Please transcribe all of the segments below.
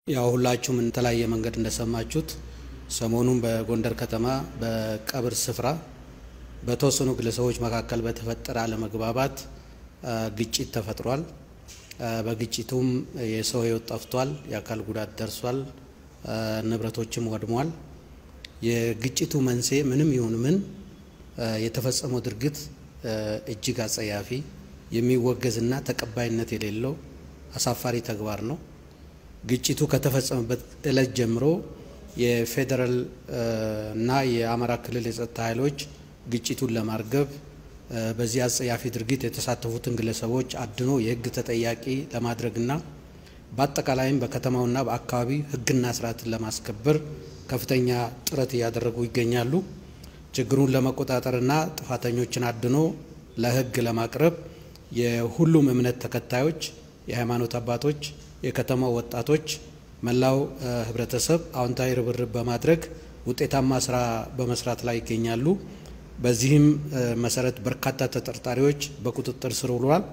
ያው ሁላችሁም የተለያየ መንገድ እንደሰማችሁት ሰሞኑን በጎንደር ከተማ በቀብር ስፍራ በተወሰኑ ግለሰቦች መካከል በተፈጠረ አለመግባባት ግጭት ተፈጥሯል። በግጭቱም የሰው ሕይወት ጠፍቷል፣ የአካል ጉዳት ደርሷል፣ ንብረቶችም ወድሟል። የግጭቱ መንስኤ ምንም ይሁን ምን የተፈጸመው ድርጊት እጅግ አጸያፊ፣ የሚወገዝና ተቀባይነት የሌለው አሳፋሪ ተግባር ነው። ግጭቱ ከተፈጸመበት ዕለት ጀምሮ የፌዴራል እና የአማራ ክልል የጸጥታ ኃይሎች ግጭቱን ለማርገብ በዚህ አጸያፊ ድርጊት የተሳተፉትን ግለሰቦች አድኖ የሕግ ተጠያቂ ለማድረግና በአጠቃላይም በከተማውና በአካባቢ ሕግና ስርዓትን ለማስከበር ከፍተኛ ጥረት እያደረጉ ይገኛሉ። ችግሩን ለመቆጣጠርና ጥፋተኞችን አድኖ ለሕግ ለማቅረብ የሁሉም እምነት ተከታዮች፣ የሃይማኖት አባቶች፣ የከተማው ወጣቶች፣ መላው ህብረተሰብ አዎንታዊ ርብርብ በማድረግ ውጤታማ ስራ በመስራት ላይ ይገኛሉ። በዚህም መሰረት በርካታ ተጠርጣሪዎች በቁጥጥር ስር ውለዋል።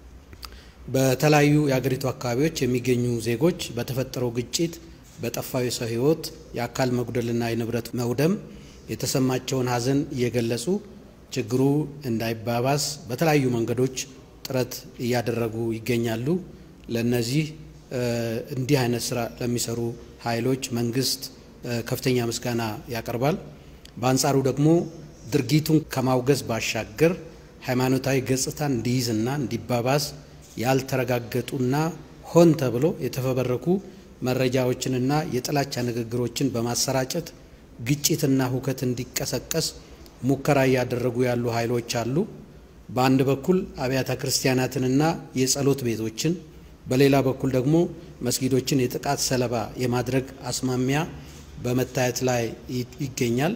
በተለያዩ የአገሪቱ አካባቢዎች የሚገኙ ዜጎች በተፈጠረው ግጭት በጠፋው የሰው ህይወት፣ የአካል መጉደልና የንብረት መውደም የተሰማቸውን ሀዘን እየገለጹ ችግሩ እንዳይባባስ በተለያዩ መንገዶች ጥረት እያደረጉ ይገኛሉ። ለነዚህ እንዲህ አይነት ስራ ለሚሰሩ ኃይሎች መንግስት ከፍተኛ ምስጋና ያቀርባል። በአንጻሩ ደግሞ ድርጊቱን ከማውገዝ ባሻገር ሃይማኖታዊ ገጽታን እንዲይዝና እንዲባባስ ያልተረጋገጡና ሆን ተብሎ የተፈበረኩ መረጃዎችንና የጥላቻ ንግግሮችን በማሰራጨት ግጭትና ሁከት እንዲቀሰቀስ ሙከራ እያደረጉ ያሉ ኃይሎች አሉ። በአንድ በኩል አብያተ ክርስቲያናትንና የጸሎት ቤቶችን በሌላ በኩል ደግሞ መስጊዶችን የጥቃት ሰለባ የማድረግ አስማሚያ በመታየት ላይ ይገኛል።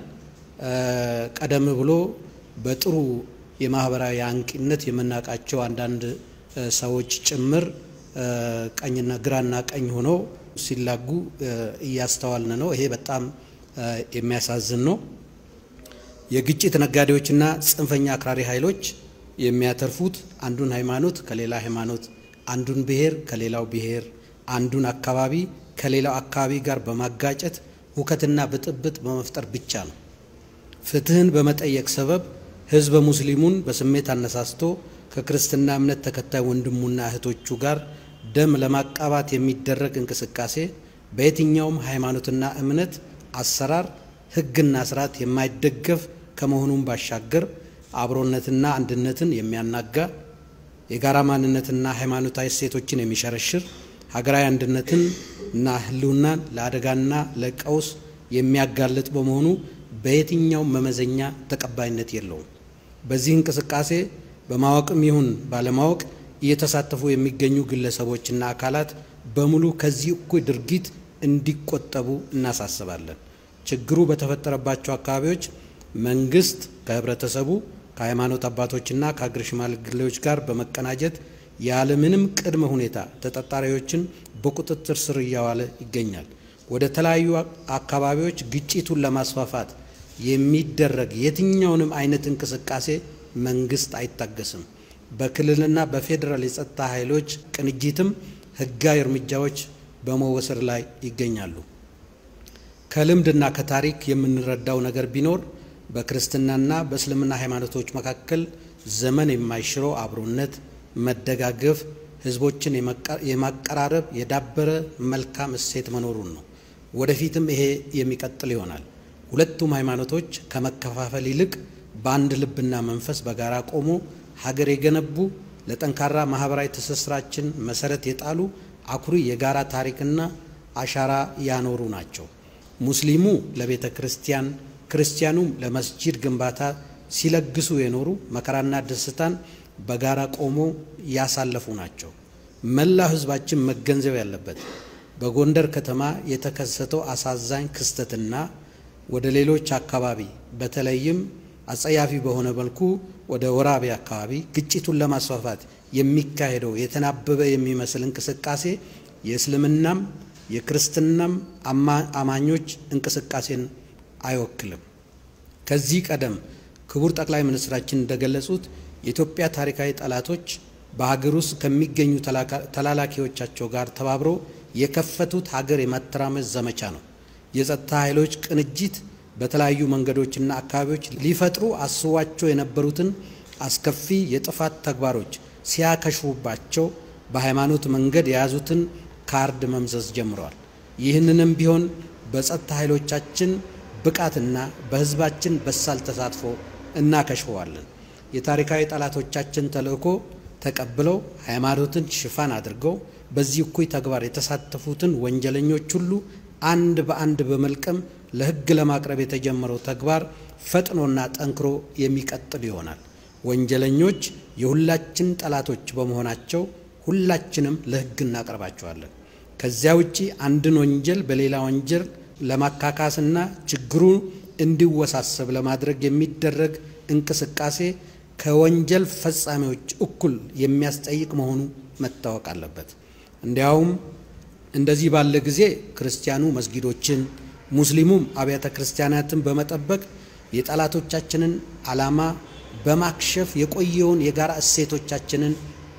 ቀደም ብሎ በጥሩ የማህበራዊ አንቂነት የምናውቃቸው አንዳንድ ሰዎች ጭምር ቀኝና ግራና ቀኝ ሆነው ሲላጉ እያስተዋልን ነው። ይሄ በጣም የሚያሳዝን ነው። የግጭት ነጋዴዎችና ጽንፈኛ አክራሪ ኃይሎች የሚያተርፉት አንዱን ሃይማኖት ከሌላ ሃይማኖት አንዱን ብሔር ከሌላው ብሔር አንዱን አካባቢ ከሌላው አካባቢ ጋር በማጋጨት ሁከትና ብጥብጥ በመፍጠር ብቻ ነው። ፍትህን በመጠየቅ ሰበብ ህዝበ ሙስሊሙን በስሜት አነሳስቶ ከክርስትና እምነት ተከታይ ወንድሙና እህቶቹ ጋር ደም ለማቃባት የሚደረግ እንቅስቃሴ በየትኛውም ሃይማኖትና እምነት አሰራር ህግና ስርዓት የማይደገፍ ከመሆኑም ባሻገር አብሮነትና አንድነትን የሚያናጋ የጋራ ማንነትና ሃይማኖታዊ እሴቶችን የሚሸረሽር ሀገራዊ አንድነትን እና ህልውናን ለአደጋና ለቀውስ የሚያጋልጥ በመሆኑ በየትኛውም መመዘኛ ተቀባይነት የለውም። በዚህ እንቅስቃሴ በማወቅም ይሁን ባለማወቅ እየተሳተፉ የሚገኙ ግለሰቦችና አካላት በሙሉ ከዚህ እኩይ ድርጊት እንዲቆጠቡ እናሳስባለን። ችግሩ በተፈጠረባቸው አካባቢዎች መንግስት ከህብረተሰቡ ከሃይማኖት አባቶችና ከአገር ሽማግሌዎች ጋር በመቀናጀት ያለምንም ቅድመ ሁኔታ ተጠርጣሪዎችን በቁጥጥር ስር እያዋለ ይገኛል። ወደ ተለያዩ አካባቢዎች ግጭቱን ለማስፋፋት የሚደረግ የትኛውንም አይነት እንቅስቃሴ መንግስት አይታገስም። በክልልና በፌዴራል የጸጥታ ኃይሎች ቅንጅትም ህጋዊ እርምጃዎች በመወሰድ ላይ ይገኛሉ። ከልምድና ከታሪክ የምንረዳው ነገር ቢኖር በክርስትናና በእስልምና ሃይማኖቶች መካከል ዘመን የማይሽረው አብሮነት፣ መደጋገፍ፣ ህዝቦችን የማቀራረብ የዳበረ መልካም እሴት መኖሩን ነው። ወደፊትም ይሄ የሚቀጥል ይሆናል። ሁለቱም ሃይማኖቶች ከመከፋፈል ይልቅ በአንድ ልብና መንፈስ በጋራ ቆሞ ሀገር የገነቡ ለጠንካራ ማህበራዊ ትስስራችን መሰረት የጣሉ አኩሪ የጋራ ታሪክና አሻራ ያኖሩ ናቸው። ሙስሊሙ ለቤተ ክርስቲያን ክርስቲያኑም ለመስጂድ ግንባታ ሲለግሱ የኖሩ መከራና ደስታን በጋራ ቆሞ ያሳለፉ ናቸው። መላው ህዝባችን መገንዘብ ያለበት በጎንደር ከተማ የተከሰተው አሳዛኝ ክስተትና ወደ ሌሎች አካባቢ በተለይም አጸያፊ በሆነ መልኩ ወደ ወራቤ አካባቢ ግጭቱን ለማስፋፋት የሚካሄደው የተናበበ የሚመስል እንቅስቃሴ የእስልምናም የክርስትናም አማኞች እንቅስቃሴን አይወክልም። ከዚህ ቀደም ክቡር ጠቅላይ ሚኒስትራችን እንደገለጹት የኢትዮጵያ ታሪካዊ ጠላቶች በሀገር ውስጥ ከሚገኙ ተላላኪዎቻቸው ጋር ተባብረው የከፈቱት ሀገር የማተራመስ ዘመቻ ነው። የጸጥታ ኃይሎች ቅንጅት በተለያዩ መንገዶችና አካባቢዎች ሊፈጥሩ አስቧቸው የነበሩትን አስከፊ የጥፋት ተግባሮች ሲያከሽፉባቸው በሃይማኖት መንገድ የያዙትን ካርድ መምዘዝ ጀምረዋል። ይህንንም ቢሆን በጸጥታ ኃይሎቻችን ብቃትና በሕዝባችን በሳል ተሳትፎ እናከሽፈዋለን። የታሪካዊ ጠላቶቻችን ተልዕኮ ተቀብለው ሃይማኖትን ሽፋን አድርገው በዚህ እኩይ ተግባር የተሳተፉትን ወንጀለኞች ሁሉ አንድ በአንድ በመልቀም ለሕግ ለማቅረብ የተጀመረው ተግባር ፈጥኖና ጠንክሮ የሚቀጥል ይሆናል። ወንጀለኞች የሁላችን ጠላቶች በመሆናቸው ሁላችንም ለሕግ እናቀርባቸዋለን። ከዚያ ውጪ አንድን ወንጀል በሌላ ወንጀል ለማካካስና ችግሩ እንዲወሳሰብ ለማድረግ የሚደረግ እንቅስቃሴ ከወንጀል ፈጻሚዎች እኩል የሚያስጠይቅ መሆኑ መታወቅ አለበት። እንዲያውም እንደዚህ ባለ ጊዜ ክርስቲያኑ መስጊዶችን፣ ሙስሊሙም አብያተ ክርስቲያናትን በመጠበቅ የጠላቶቻችንን ዓላማ በማክሸፍ የቆየውን የጋራ እሴቶቻችንን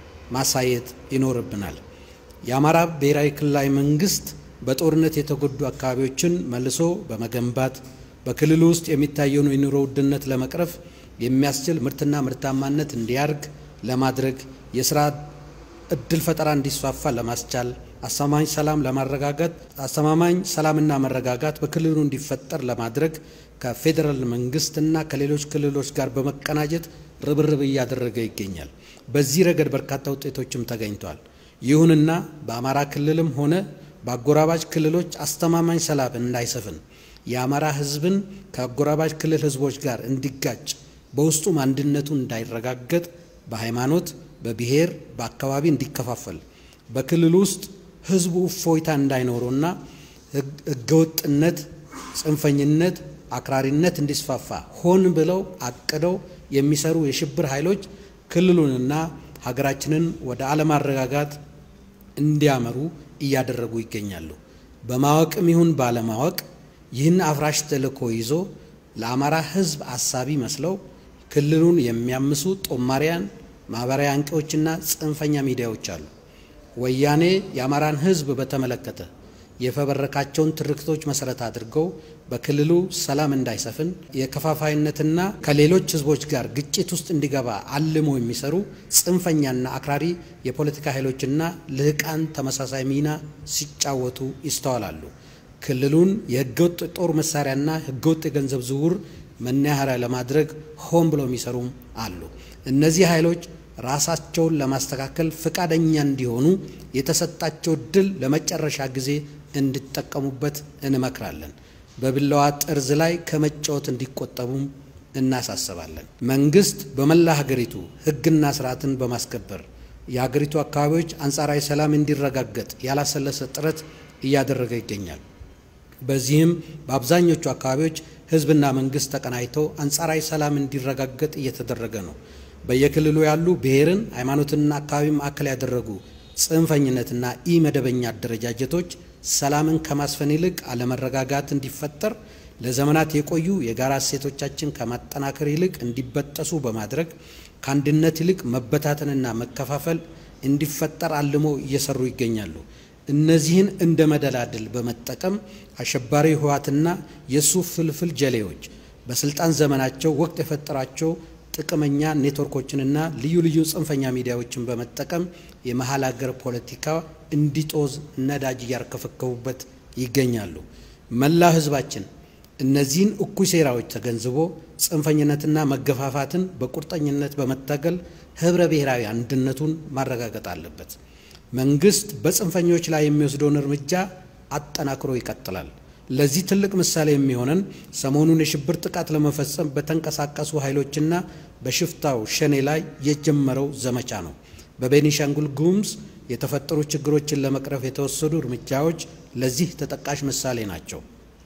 ማሳየት ይኖርብናል። የአማራ ብሔራዊ ክልላዊ መንግስት በጦርነት የተጎዱ አካባቢዎችን መልሶ በመገንባት በክልሉ ውስጥ የሚታየውን የኑሮ ውድነት ለመቅረፍ የሚያስችል ምርትና ምርታማነት እንዲያድግ ለማድረግ የስራ እድል ፈጠራ እንዲስፋፋ ለማስቻል አስተማማኝ ሰላም ለማረጋጋት አስተማማኝ ሰላምና መረጋጋት በክልሉ እንዲፈጠር ለማድረግ ከፌዴራል መንግስትና ከሌሎች ክልሎች ጋር በመቀናጀት ርብርብ እያደረገ ይገኛል። በዚህ ረገድ በርካታ ውጤቶችም ተገኝተዋል። ይሁንና በአማራ ክልልም ሆነ በአጎራባች ክልሎች አስተማማኝ ሰላም እንዳይሰፍን የአማራ ሕዝብን ከአጎራባች ክልል ሕዝቦች ጋር እንዲጋጭ በውስጡም አንድነቱ እንዳይረጋገጥ በሃይማኖት፣ በብሔር፣ በአካባቢ እንዲከፋፈል በክልል ውስጥ ሕዝቡ እፎይታ እንዳይኖረውና ሕገወጥነት፣ ጽንፈኝነት፣ አክራሪነት እንዲስፋፋ ሆን ብለው አቅደው የሚሰሩ የሽብር ኃይሎች ክልሉንና ሀገራችንን ወደ አለማረጋጋት እንዲያመሩ እያደረጉ ይገኛሉ። በማወቅም ይሁን ባለማወቅ ይህን አፍራሽ ተልዕኮ ይዞ ለአማራ ሕዝብ አሳቢ መስለው ክልሉን የሚያምሱ ጦማሪያን፣ ማህበራዊ አንቂዎችና ጽንፈኛ ሚዲያዎች አሉ። ወያኔ የአማራን ሕዝብ በተመለከተ የፈበረካቸውን ትርክቶች መሰረት አድርገው በክልሉ ሰላም እንዳይሰፍን የከፋፋይነትና ከሌሎች ሕዝቦች ጋር ግጭት ውስጥ እንዲገባ አልሞ የሚሰሩ ጽንፈኛና አክራሪ የፖለቲካ ኃይሎችና ልህቃን ተመሳሳይ ሚና ሲጫወቱ ይስተዋላሉ። ክልሉን የህገወጥ ጦር መሳሪያና ህገወጥ የገንዘብ ዝውውር መናኸሪያ ለማድረግ ሆን ብለው የሚሰሩም አሉ። እነዚህ ኃይሎች ራሳቸውን ለማስተካከል ፈቃደኛ እንዲሆኑ የተሰጣቸው ድል ለመጨረሻ ጊዜ እንዲጠቀሙበት እንመክራለን። በቢላዋ ጠርዝ ላይ ከመጫወት እንዲቆጠቡም እናሳስባለን። መንግስት በመላ ሀገሪቱ ህግና ስርዓትን በማስከበር የሀገሪቱ አካባቢዎች አንጻራዊ ሰላም እንዲረጋገጥ ያላሰለሰ ጥረት እያደረገ ይገኛል። በዚህም በአብዛኞቹ አካባቢዎች ህዝብና መንግስት ተቀናጅተው አንጻራዊ ሰላም እንዲረጋገጥ እየተደረገ ነው። በየክልሉ ያሉ ብሔርን፣ ሃይማኖትንና አካባቢ ማዕከል ያደረጉ ጽንፈኝነትና ኢ መደበኛ አደረጃጀቶች ሰላምን ከማስፈን ይልቅ አለመረጋጋት እንዲፈጠር ለዘመናት የቆዩ የጋራ እሴቶቻችን ከማጠናከር ይልቅ እንዲበጠሱ በማድረግ ከአንድነት ይልቅ መበታተንና መከፋፈል እንዲፈጠር አልሞ እየሰሩ ይገኛሉ። እነዚህን እንደ መደላድል በመጠቀም አሸባሪ ህወሓትና የእሱ ፍልፍል ጀሌዎች በስልጣን ዘመናቸው ወቅት የፈጠራቸው ጥቅመኛ ኔትወርኮችንና ልዩ ልዩ ጽንፈኛ ሚዲያዎችን በመጠቀም የመሀል ሀገር ፖለቲካ እንዲጦዝ ነዳጅ እያርከፈከቡበት ይገኛሉ። መላ ህዝባችን እነዚህን እኩይ ሴራዎች ተገንዝቦ ጽንፈኝነትና መገፋፋትን በቁርጠኝነት በመታገል ህብረ ብሔራዊ አንድነቱን ማረጋገጥ አለበት። መንግስት በጽንፈኞች ላይ የሚወስደውን እርምጃ አጠናክሮ ይቀጥላል። ለዚህ ትልቅ ምሳሌ የሚሆነን ሰሞኑን የሽብር ጥቃት ለመፈጸም በተንቀሳቀሱ ኃይሎችና በሽፍታው ሸኔ ላይ የጀመረው ዘመቻ ነው። በቤኒሻንጉል ጉሙዝ የተፈጠሩ ችግሮችን ለመቅረፍ የተወሰዱ እርምጃዎች ለዚህ ተጠቃሽ ምሳሌ ናቸው።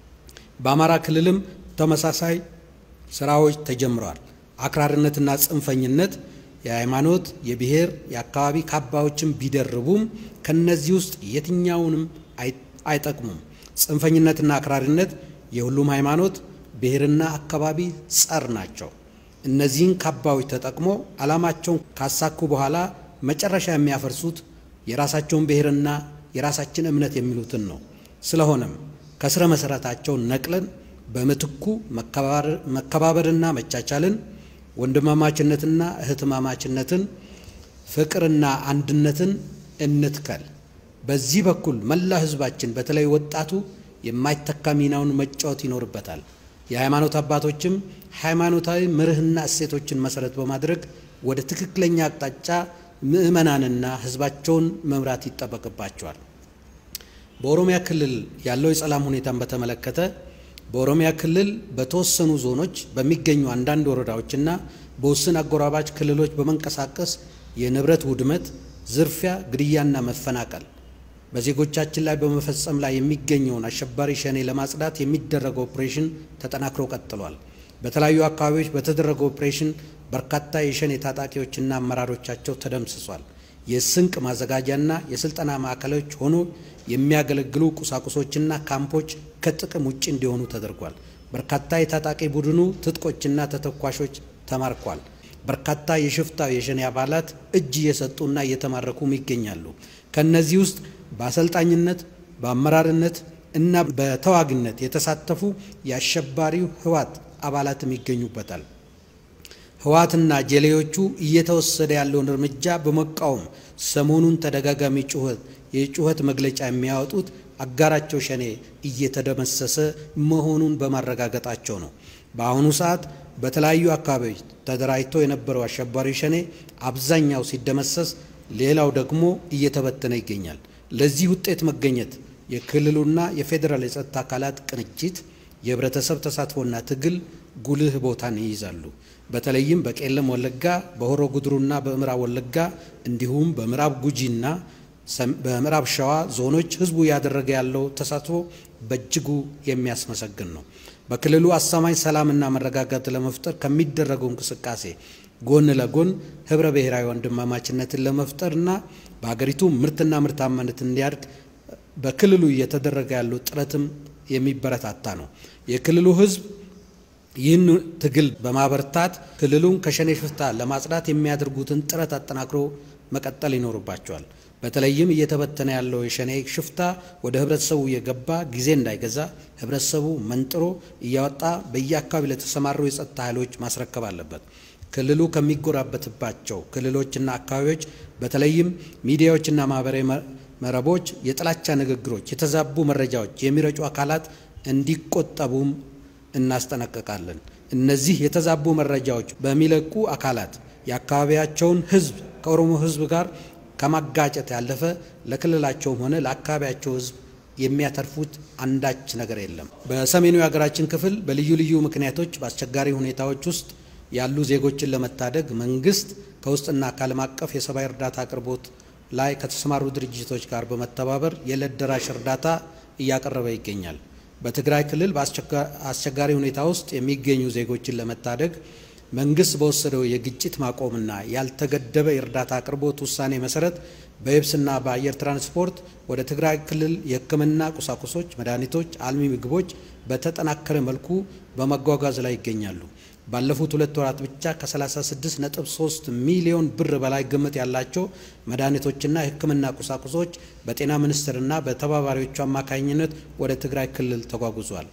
በአማራ ክልልም ተመሳሳይ ስራዎች ተጀምረዋል። አክራሪነትና ጽንፈኝነት የሃይማኖት፣ የብሔር፣ የአካባቢ ካባዎችን ቢደርቡም ከነዚህ ውስጥ የትኛውንም አይጠቅሙም። ጽንፈኝነትና አክራሪነት የሁሉም ሃይማኖት፣ ብሔርና አካባቢ ጸር ናቸው። እነዚህን ካባዎች ተጠቅሞ ዓላማቸውን ካሳኩ በኋላ መጨረሻ የሚያፈርሱት የራሳቸውን ብሔርና የራሳችን እምነት የሚሉትን ነው። ስለሆነም ከስረ መሰረታቸው ነቅለን በምትኩ መከባበርና መቻቻልን፣ ወንድማማችነትና እህትማማችነትን፣ ፍቅርና አንድነትን እንትከል። በዚህ በኩል መላ ሕዝባችን በተለይ ወጣቱ የማይተካ ሚናውን መጫወት ይኖርበታል። የሃይማኖት አባቶችም ሃይማኖታዊ መርህና እሴቶችን መሰረት በማድረግ ወደ ትክክለኛ አቅጣጫ ምዕመናንና ሕዝባቸውን መምራት ይጠበቅባቸዋል። በኦሮሚያ ክልል ያለው የሰላም ሁኔታን በተመለከተ በኦሮሚያ ክልል በተወሰኑ ዞኖች በሚገኙ አንዳንድ ወረዳዎችና በውስን አጎራባች ክልሎች በመንቀሳቀስ የንብረት ውድመት፣ ዝርፊያ፣ ግድያና መፈናቀል በዜጎቻችን ላይ በመፈጸም ላይ የሚገኘውን አሸባሪ ሸኔ ለማጽዳት የሚደረገው ኦፕሬሽን ተጠናክሮ ቀጥሏል። በተለያዩ አካባቢዎች በተደረገው ኦፕሬሽን በርካታ የሸኔ ታጣቂዎችና አመራሮቻቸው ተደምስሷል። የስንቅ ማዘጋጃና የስልጠና ማዕከሎች ሆኖ የሚያገለግሉ ቁሳቁሶችና ካምፖች ከጥቅም ውጭ እንዲሆኑ ተደርጓል። በርካታ የታጣቂ ቡድኑ ትጥቆችና ተተኳሾች ተማርኳል። በርካታ የሽፍታው የሸኔ አባላት እጅ እየሰጡና እየተማረኩም ይገኛሉ። ከነዚህ ውስጥ በአሰልጣኝነት በአመራርነት እና በተዋጊነት የተሳተፉ የአሸባሪው ህወሓት አባላትም ይገኙበታል። ህወሓትና ጀሌዎቹ እየተወሰደ ያለውን እርምጃ በመቃወም ሰሞኑን ተደጋጋሚ ጩኸት የጩኸት መግለጫ የሚያወጡት አጋራቸው ሸኔ እየተደመሰሰ መሆኑን በማረጋገጣቸው ነው። በአሁኑ ሰዓት በተለያዩ አካባቢዎች ተደራጅቶ የነበረው አሸባሪ ሸኔ አብዛኛው ሲደመሰስ፣ ሌላው ደግሞ እየተበተነ ይገኛል። ለዚህ ውጤት መገኘት የክልሉና የፌዴራል የጸጥታ አካላት ቅንጅት፣ የህብረተሰብ ተሳትፎና ትግል ጉልህ ቦታን ይይዛሉ። በተለይም በቄለም ወለጋ፣ በሆሮ ጉድሩና በምዕራብ ወለጋ እንዲሁም በምዕራብ ጉጂና በምዕራብ ሸዋ ዞኖች ህዝቡ እያደረገ ያለው ተሳትፎ በእጅጉ የሚያስመሰግን ነው። በክልሉ አሳማኝ ሰላምና መረጋጋት ለመፍጠር ከሚደረገው እንቅስቃሴ ጎን ለጎን ህብረ ብሔራዊ ወንድማማችነትን ለመፍጠርና በሀገሪቱ ምርትና ምርታማነት እንዲያድግ በክልሉ እየተደረገ ያለው ጥረትም የሚበረታታ ነው። የክልሉ ህዝብ ይህን ትግል በማበርታት ክልሉን ከሸኔ ሽፍታ ለማጽዳት የሚያደርጉትን ጥረት አጠናክሮ መቀጠል ይኖርባቸዋል። በተለይም እየተበተነ ያለው የሸኔ ሽፍታ ወደ ህብረተሰቡ እየገባ ጊዜ እንዳይገዛ ህብረተሰቡ መንጥሮ እያወጣ በየአካባቢ ለተሰማሩ የጸጥታ ኃይሎች ማስረከብ አለበት። ክልሉ ከሚጎራበትባቸው ክልሎችና አካባቢዎች በተለይም ሚዲያዎችና ማህበራዊ መረቦች የጥላቻ ንግግሮች፣ የተዛቡ መረጃዎች የሚረጩ አካላት እንዲቆጠቡም እናስጠነቅቃለን። እነዚህ የተዛቡ መረጃዎች በሚለቁ አካላት የአካባቢያቸውን ህዝብ ከኦሮሞ ህዝብ ጋር ከማጋጨት ያለፈ ለክልላቸውም ሆነ ለአካባቢያቸው ህዝብ የሚያተርፉት አንዳች ነገር የለም። በሰሜኑ የሀገራችን ክፍል በልዩ ልዩ ምክንያቶች በአስቸጋሪ ሁኔታዎች ውስጥ ያሉ ዜጎችን ለመታደግ መንግስት ከውስጥና ከዓለም አቀፍ የሰብአዊ እርዳታ አቅርቦት ላይ ከተሰማሩ ድርጅቶች ጋር በመተባበር የዕለት ደራሽ እርዳታ እያቀረበ ይገኛል። በትግራይ ክልል በአስቸጋሪ ሁኔታ ውስጥ የሚገኙ ዜጎችን ለመታደግ መንግስት በወሰደው የግጭት ማቆምና ያልተገደበ የእርዳታ አቅርቦት ውሳኔ መሰረት በየብስና በአየር ትራንስፖርት ወደ ትግራይ ክልል የሕክምና ቁሳቁሶች፣ መድኃኒቶች፣ አልሚ ምግቦች በተጠናከረ መልኩ በመጓጓዝ ላይ ይገኛሉ። ባለፉት ሁለት ወራት ብቻ ከ36.3 ሚሊዮን ብር በላይ ግምት ያላቸው መድኃኒቶችና የሕክምና ቁሳቁሶች በጤና ሚኒስቴርና በተባባሪዎቹ አማካኝነት ወደ ትግራይ ክልል ተጓጉዟል።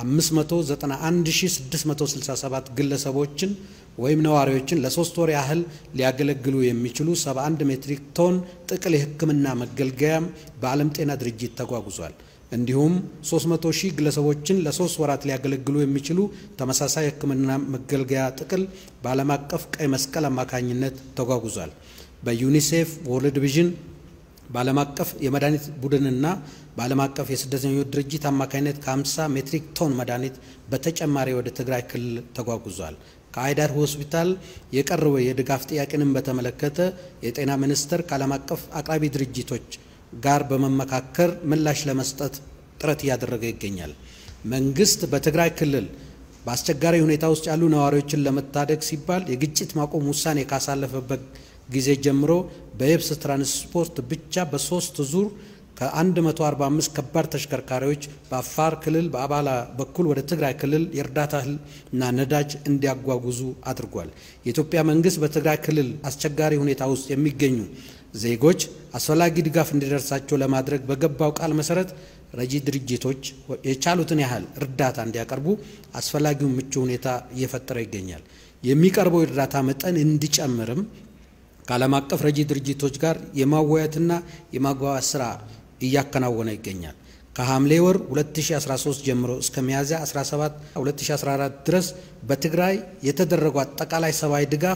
591667 ግለሰቦችን ወይም ነዋሪዎችን ለሶስት ወር ያህል ሊያገለግሉ የሚችሉ 71 ሜትሪክ ቶን ጥቅል የሕክምና መገልገያም በዓለም ጤና ድርጅት ተጓጉዟል። እንዲሁም 300 ሺህ ግለሰቦችን ለሶስት ወራት ሊያገለግሉ የሚችሉ ተመሳሳይ የሕክምና መገልገያ ጥቅል በዓለም አቀፍ ቀይ መስቀል አማካኝነት ተጓጉዟል። በዩኒሴፍ ወርልድ ቪዥን በዓለም አቀፍ የመድኃኒት ቡድንና በዓለም አቀፍ የስደተኞች ድርጅት አማካኝነት ከ50 ሜትሪክ ቶን መድኃኒት በተጨማሪ ወደ ትግራይ ክልል ተጓጉዟል። ከአይዳር ሆስፒታል የቀረበ የድጋፍ ጥያቄንም በተመለከተ የጤና ሚኒስቴር ከዓለም አቀፍ አቅራቢ ድርጅቶች ጋር በመመካከር ምላሽ ለመስጠት ጥረት እያደረገ ይገኛል። መንግስት በትግራይ ክልል በአስቸጋሪ ሁኔታ ውስጥ ያሉ ነዋሪዎችን ለመታደግ ሲባል የግጭት ማቆም ውሳኔ ካሳለፈበት ጊዜ ጀምሮ በየብስ ትራንስፖርት ብቻ በሶስት ዙር ከ145 ከባድ ተሽከርካሪዎች በአፋር ክልል በአባላ በኩል ወደ ትግራይ ክልል የእርዳታ እህልና ነዳጅ እንዲያጓጉዙ አድርጓል። የኢትዮጵያ መንግስት በትግራይ ክልል አስቸጋሪ ሁኔታ ውስጥ የሚገኙ ዜጎች አስፈላጊ ድጋፍ እንዲደርሳቸው ለማድረግ በገባው ቃል መሰረት ረጂ ድርጅቶች የቻሉትን ያህል እርዳታ እንዲያቀርቡ አስፈላጊውን ምቹ ሁኔታ እየፈጠረ ይገኛል። የሚቀርበው የእርዳታ መጠን እንዲጨምርም ከዓለም አቀፍ ረጂ ድርጅቶች ጋር የማወያየትና የማግባባት ስራ እያከናወነ ይገኛል። ከሐምሌ ወር 2013 ጀምሮ እስከ ሚያዝያ 17 2014 ድረስ በትግራይ የተደረገው አጠቃላይ ሰብአዊ ድጋፍ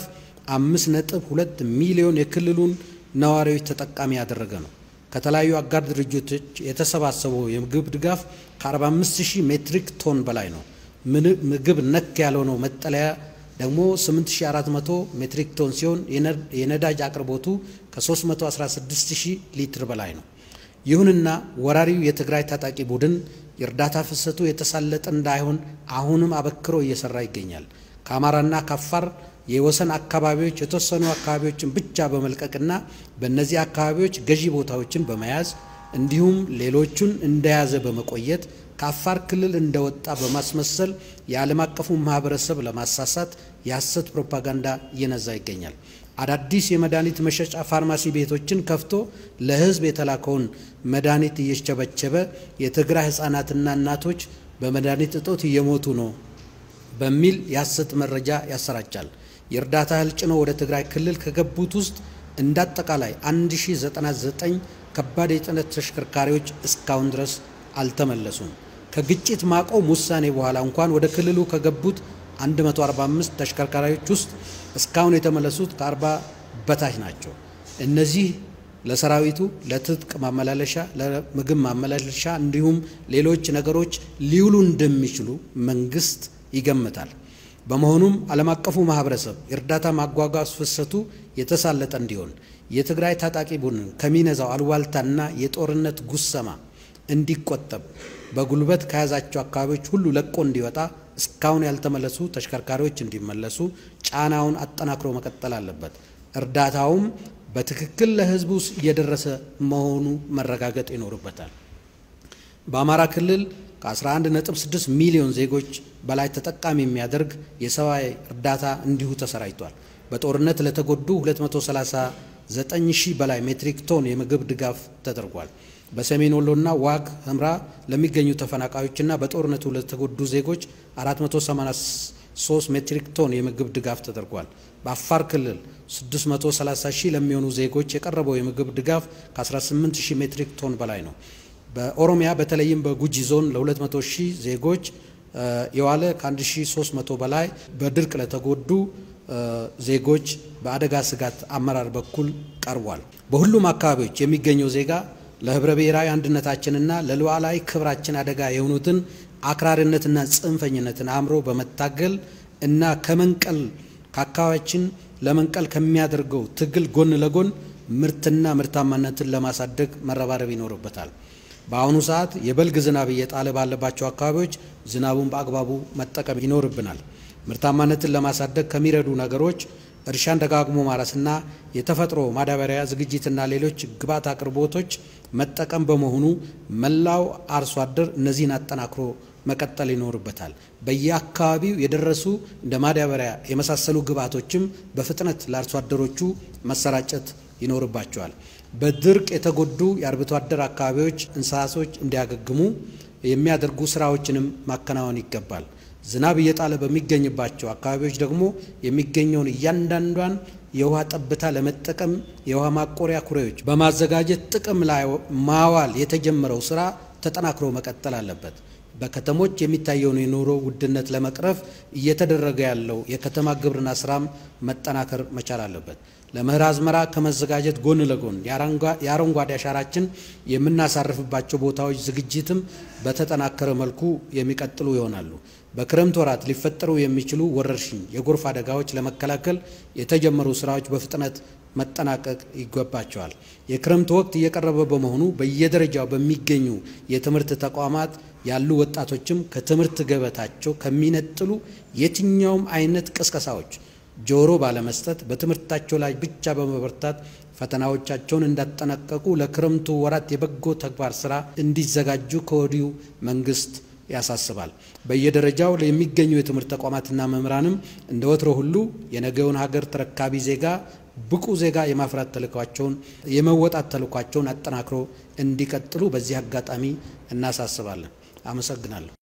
5.2 ሚሊዮን የክልሉን ነዋሪዎች ተጠቃሚ ያደረገ ነው። ከተለያዩ አጋር ድርጅቶች የተሰባሰበው የምግብ ድጋፍ ከ45000 ሜትሪክ ቶን በላይ ነው። ምግብ ነክ ያልሆነው መጠለያ ደግሞ 8400 ሜትሪክ ቶን ሲሆን የነዳጅ አቅርቦቱ ከ316000 ሊትር በላይ ነው። ይሁንና ወራሪው የትግራይ ታጣቂ ቡድን የእርዳታ ፍሰቱ የተሳለጠ እንዳይሆን አሁንም አበክሮ እየሰራ ይገኛል። ከአማራና ከአፋር የወሰን አካባቢዎች የተወሰኑ አካባቢዎችን ብቻ በመልቀቅና በእነዚህ አካባቢዎች ገዢ ቦታዎችን በመያዝ እንዲሁም ሌሎቹን እንደያዘ በመቆየት ከአፋር ክልል እንደወጣ በማስመሰል የዓለም አቀፉ ማህበረሰብ ለማሳሳት የሐሰት ፕሮፓጋንዳ እየነዛ ይገኛል። አዳዲስ የመድኃኒት መሸጫ ፋርማሲ ቤቶችን ከፍቶ ለሕዝብ የተላከውን መድኃኒት እየቸበቸበ የትግራይ ሕፃናትና እናቶች በመድኃኒት እጦት እየሞቱ ነው በሚል የሐሰት መረጃ ያሰራጫል። የእርዳታ እህል ጭነው ወደ ትግራይ ክልል ከገቡት ውስጥ እንደ አጠቃላይ 1099 ከባድ የጭነት ተሽከርካሪዎች እስካሁን ድረስ አልተመለሱም። ከግጭት ማቆም ውሳኔ በኋላ እንኳን ወደ ክልሉ ከገቡት 145 ተሽከርካሪዎች ውስጥ እስካሁን የተመለሱት ከ40 በታች ናቸው። እነዚህ ለሰራዊቱ ለትጥቅ ማመላለሻ፣ ለምግብ ማመላለሻ እንዲሁም ሌሎች ነገሮች ሊውሉ እንደሚችሉ መንግስት ይገምታል። በመሆኑም ዓለም አቀፉ ማህበረሰብ የእርዳታ ማጓጓዝ ፍሰቱ የተሳለጠ እንዲሆን የትግራይ ታጣቂ ቡድን ከሚነዛው አሉባልታና የጦርነት ጉሰማ እንዲቆጠብ በጉልበት ከያዛቸው አካባቢዎች ሁሉ ለቆ እንዲወጣ እስካሁን ያልተመለሱ ተሽከርካሪዎች እንዲመለሱ ጫናውን አጠናክሮ መቀጠል አለበት። እርዳታውም በትክክል ለሕዝቡ እየደረሰ መሆኑ መረጋገጥ ይኖርበታል። በአማራ ክልል ከ11.6 ሚሊዮን ዜጎች በላይ ተጠቃሚ የሚያደርግ የሰብአዊ እርዳታ እንዲሁ ተሰራጭቷል። በጦርነት ለተጎዱ 239 ሺህ በላይ ሜትሪክ ቶን የምግብ ድጋፍ ተደርጓል። በሰሜን ወሎና ዋግ ህምራ ለሚገኙ ተፈናቃዮችና በጦርነቱ ለተጎዱ ዜጎች 483 ሜትሪክ ቶን የምግብ ድጋፍ ተደርጓል። በአፋር ክልል 630 ሺህ ለሚሆኑ ዜጎች የቀረበው የምግብ ድጋፍ ከ18 ሺህ ሜትሪክ ቶን በላይ ነው። በኦሮሚያ በተለይም በጉጂ ዞን ለ200 ሺህ ዜጎች የዋለ ከ1300 በላይ በድርቅ ለተጎዱ ዜጎች በአደጋ ስጋት አመራር በኩል ቀርቧል። በሁሉም አካባቢዎች የሚገኘው ዜጋ ለህብረ ብሔራዊ አንድነታችንና ለሉዓላዊ ክብራችን አደጋ የሆኑትን አክራሪነትና ጽንፈኝነትን አእምሮ በመታገል እና ከመንቀል ከአካባቢያችን ለመንቀል ከሚያደርገው ትግል ጎን ለጎን ምርትና ምርታማነትን ለማሳደግ መረባረብ ይኖርበታል። በአሁኑ ሰዓት የበልግ ዝናብ እየጣለ ባለባቸው አካባቢዎች ዝናቡን በአግባቡ መጠቀም ይኖርብናል። ምርታማነትን ለማሳደግ ከሚረዱ ነገሮች እርሻን ደጋግሞ ማረስና የተፈጥሮ ማዳበሪያ ዝግጅትና ሌሎች ግብዓት አቅርቦቶች መጠቀም በመሆኑ መላው አርሶ አደር እነዚህን አጠናክሮ መቀጠል ይኖርበታል። በየአካባቢው የደረሱ እንደ ማዳበሪያ የመሳሰሉ ግብዓቶችም በፍጥነት ለአርሶ አደሮቹ መሰራጨት ይኖርባቸዋል። በድርቅ የተጎዱ የአርብቶ አደር አካባቢዎች እንስሳቶች እንዲያገግሙ የሚያደርጉ ስራዎችንም ማከናወን ይገባል። ዝናብ እየጣለ በሚገኝባቸው አካባቢዎች ደግሞ የሚገኘውን እያንዳንዷን የውሃ ጠብታ ለመጠቀም የውሃ ማቆሪያ ኩሬዎች በማዘጋጀት ጥቅም ላይ ማዋል የተጀመረው ስራ ተጠናክሮ መቀጠል አለበት። በከተሞች የሚታየውን የኑሮ ውድነት ለመቅረፍ እየተደረገ ያለው የከተማ ግብርና ስራም መጠናከር መቻል አለበት። ለመኸር አዝመራ ከመዘጋጀት ጎን ለጎን የአረንጓዴ አሻራችን የምናሳርፍባቸው ቦታዎች ዝግጅትም በተጠናከረ መልኩ የሚቀጥሉ ይሆናሉ። በክረምት ወራት ሊፈጠሩ የሚችሉ ወረርሽኝ፣ የጎርፍ አደጋዎች ለመከላከል የተጀመሩ ስራዎች በፍጥነት መጠናቀቅ ይገባቸዋል። የክረምት ወቅት እየቀረበ በመሆኑ በየደረጃው በሚገኙ የትምህርት ተቋማት ያሉ ወጣቶችም ከትምህርት ገበታቸው ከሚነጥሉ የትኛውም አይነት ቅስቀሳዎች ጆሮ ባለመስጠት በትምህርታቸው ላይ ብቻ በመበርታት ፈተናዎቻቸውን እንዳጠናቀቁ ለክረምቱ ወራት የበጎ ተግባር ስራ እንዲዘጋጁ ከወዲሁ መንግስት ያሳስባል። በየደረጃው የሚገኙ የትምህርት ተቋማትና መምህራንም እንደ ወትሮ ሁሉ የነገውን ሀገር ተረካቢ ዜጋ ብቁ ዜጋ የማፍራት ተልኳቸውን የመወጣት ተልኳቸውን አጠናክሮ እንዲቀጥሉ በዚህ አጋጣሚ እናሳስባለን። አመሰግናለሁ።